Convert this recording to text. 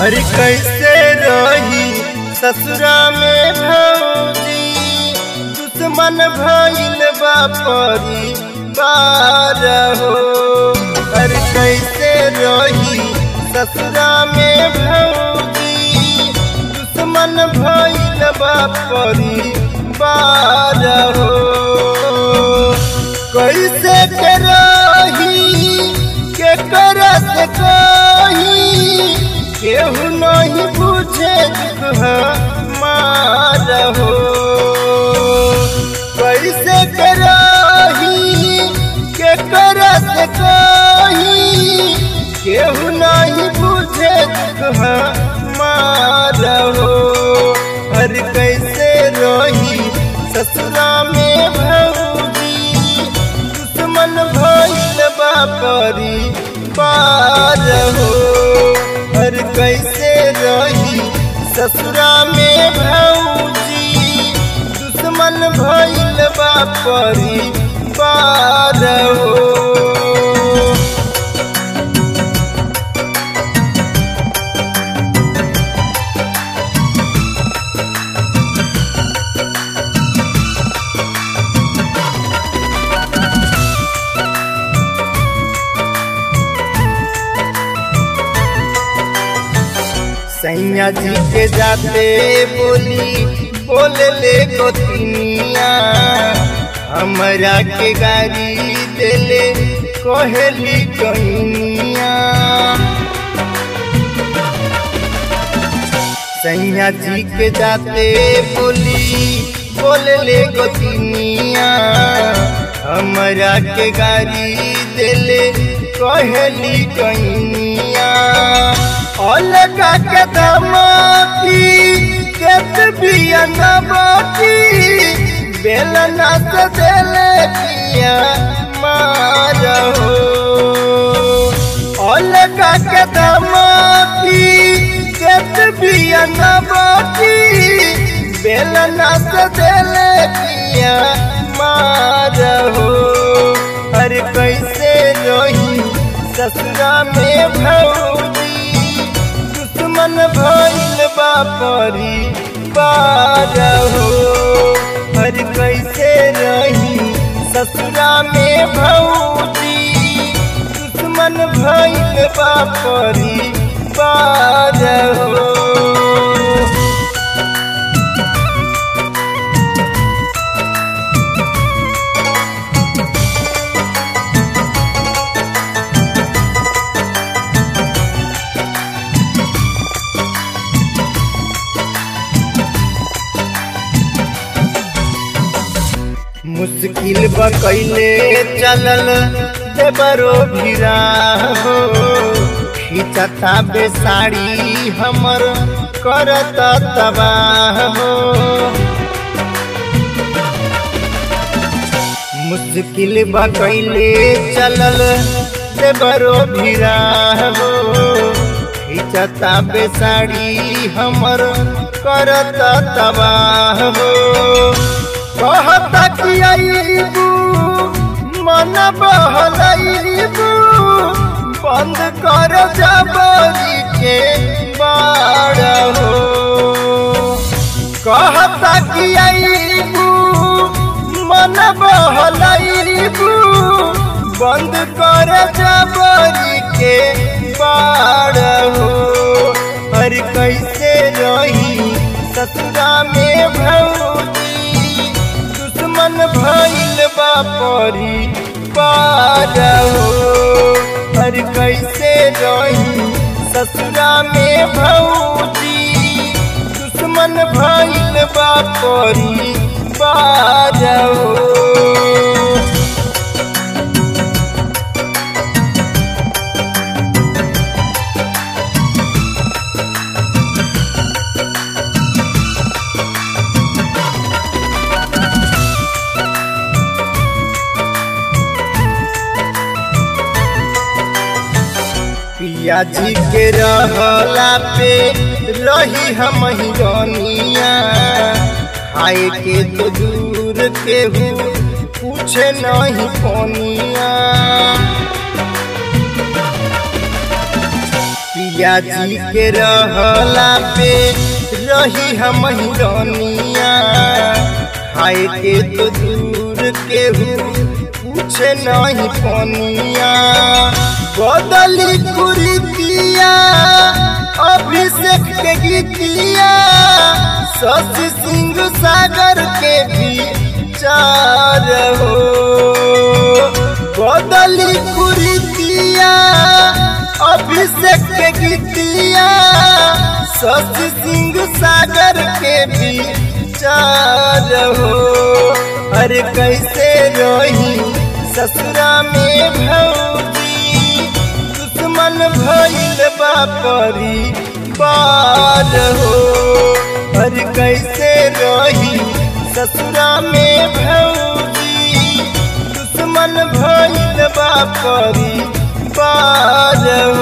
अरे कैसे रही ससुरा में भौजी दुश्मन भइल बा परिवार हो अरे कैसे रही ससुरा में भौजी दुश्मन भइल बा परिवार हो कैसे के रही के करत कही केहू नहीं बुझे मार हो कैसे करही के करत कही केहू नहीं बुझे मार हो हर कैसे रही ससुरा में भौजी दुश्मन भइल बा परिवार हो हर कैसे रही ससुरा में भौजी दुश्मन भइल बा परिवार हो सैया जी के जाते बोली बोले ले गोतिनिया हमरा के गाड़ी देले कहली कहिनिया सैया जी के जाते बोली बोले ले गोतिनिया हमरा के गाड़ी देले कहली कहिनिया अलगा के दमाती केत बिया नबाती बेलना से देले पिया मार हो अलगा के दमाती केत बिया नबाती बेलना से देले पिया मार हो अरे कैसे रही ससुरा में भौजी दुश्मन भइल बा परिवार हो हर कैसे रही ससुरा में भौजी दुश्मन भइल बा परिवार हो मुश्किल बकैले चलल देवरो भिरा हो खिंचता बेसाड़ी हमर करत तबाह हो मुश्किल बकैले चलल देवरो भिरा हो खिंचता बेसाड़ी हमर करत तबाह हो कहता कि आईबू मन बहलाईबू बंद कर जबरी के बाड़ हो कहता कि आईबू मन बहलाईबू बंद कर जबरी के बाड़ हो हर कैसे रही ससुरा में भौजी दुश्मन भइल बा परिवार हो हर कैसे रही ससुरा में भौजी दुश्मन भइल बा परिवार हो पिया जी के रहला पे रही हम हिरनिया खाए के तो दूर के हूँ पूछे नहीं कोनिया पिया जी के रहला पे रही हम रनिया खाए के तो दूर केहू पूछे नहीं पनिया बदली कुरीतिया अभिषेक के गीतिया शशि सिंह सागर के भी चार हो बदली कुरीतिया अभिषेक के गीतिया शशि सिंह सागर के भी चार हो अरे कैसे रही ससुरा में भौजी दुश्मन भइल बापरी बार हो अरे कैसे रही ससुरा में भौजी दुश्मन भइल बापरी बार